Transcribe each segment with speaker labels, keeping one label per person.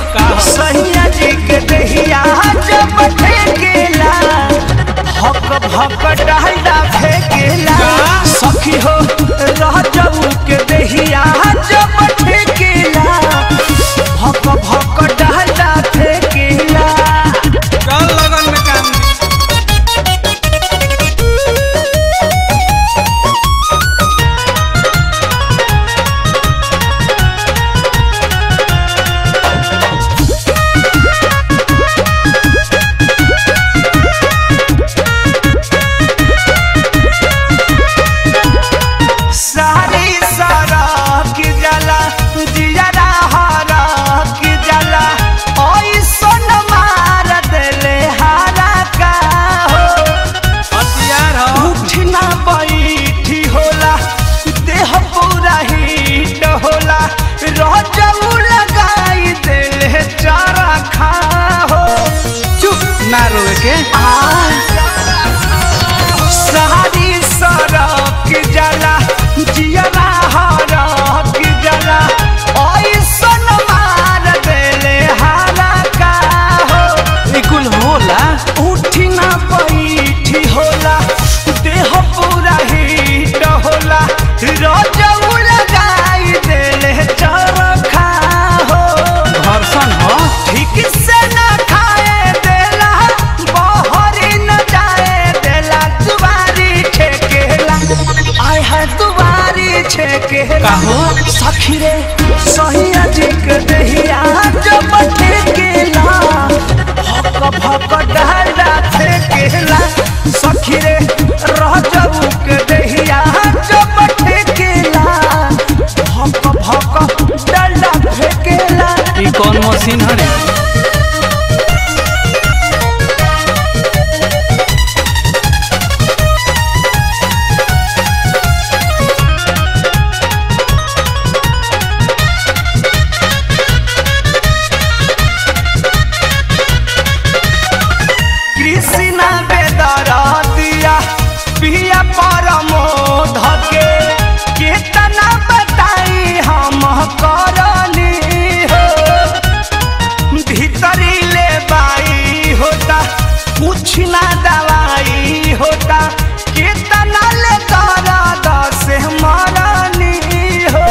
Speaker 1: सैया जी के दहिया जब ठेकेला भक भक डाला फेकेला सखी हो रह जाऊ के दहिया जब ठेकेला भक भक डाला फेकेला
Speaker 2: चल लगन में काम दी।
Speaker 1: सारी सारा की जला जियरा हरा की जला ओई सोन मार देले हारा का हो
Speaker 2: हथियार हो
Speaker 1: उठना बैठी होला देह पूरा हीट होला रजऊ लगाई देले चारा खा हो
Speaker 2: चुप ना रोए के
Speaker 1: सारी सरक जला जियरा हरक जला ऐसन मार देले हारा का हो
Speaker 2: ई कुल होला
Speaker 1: उठी ना बैठी होला देह पूरा हीट होला रजऊ लगाई देले चरखा हो
Speaker 2: घर्षण हो
Speaker 1: ठीक से न खाए देला बहरी न जाए देला दुबारी छेकेला आय है दुबारी छेकेला
Speaker 2: काहो?
Speaker 1: सखी रे सहिया जी के दहिया जब ठेकेला भक भक डाला फेकेला सखी रे रह जाऊ के दहिया जब ठेकेला भक भक डाला फेकेला
Speaker 2: ई कौन मशीन हरे
Speaker 1: कृष्णा बेदरा दिया पिया परमोध के कितना बताई हम करनी हो भीतरी ले बाई होता कुछ ना दवाई होता कितना ले तारा दस मरनी हो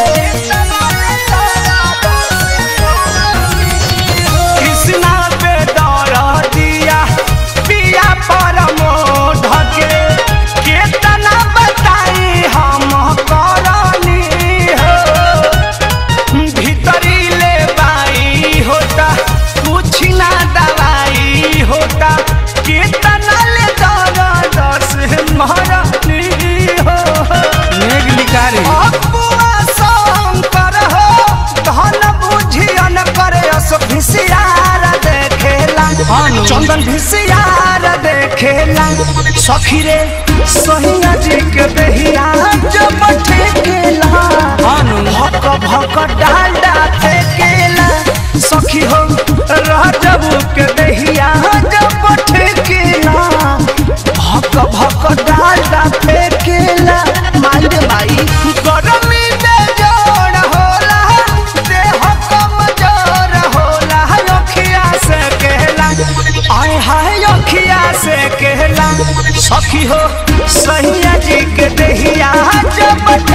Speaker 1: कृष्णा पे दौड़ा दिया पिया परमोध के कितना बताई हम करनी हो भीतरी ले बाई होता कुछ ना दवाई होता कितना ले दौड़ा दस मरनी हो
Speaker 2: नेग लिकारी
Speaker 1: अपुआ शंकर हो धन बुझियन करे अस भिसियार देखेला
Speaker 2: हानु।
Speaker 1: चंदन भिसियार देखेला सखी रे सहिया जी के बेहिया जब ठेकेला
Speaker 2: हानु।
Speaker 1: भक भक डांडा फेकेला सखी हो रह जबू के बेहिया जब ठेकेला भक भक डांडा फेकेला माई रे माई गरमी में जोड़ होला देह कमजोर होला अखिया से कहला आय हाय अखिया से कहला सखी हो सैया जी के दहिया जब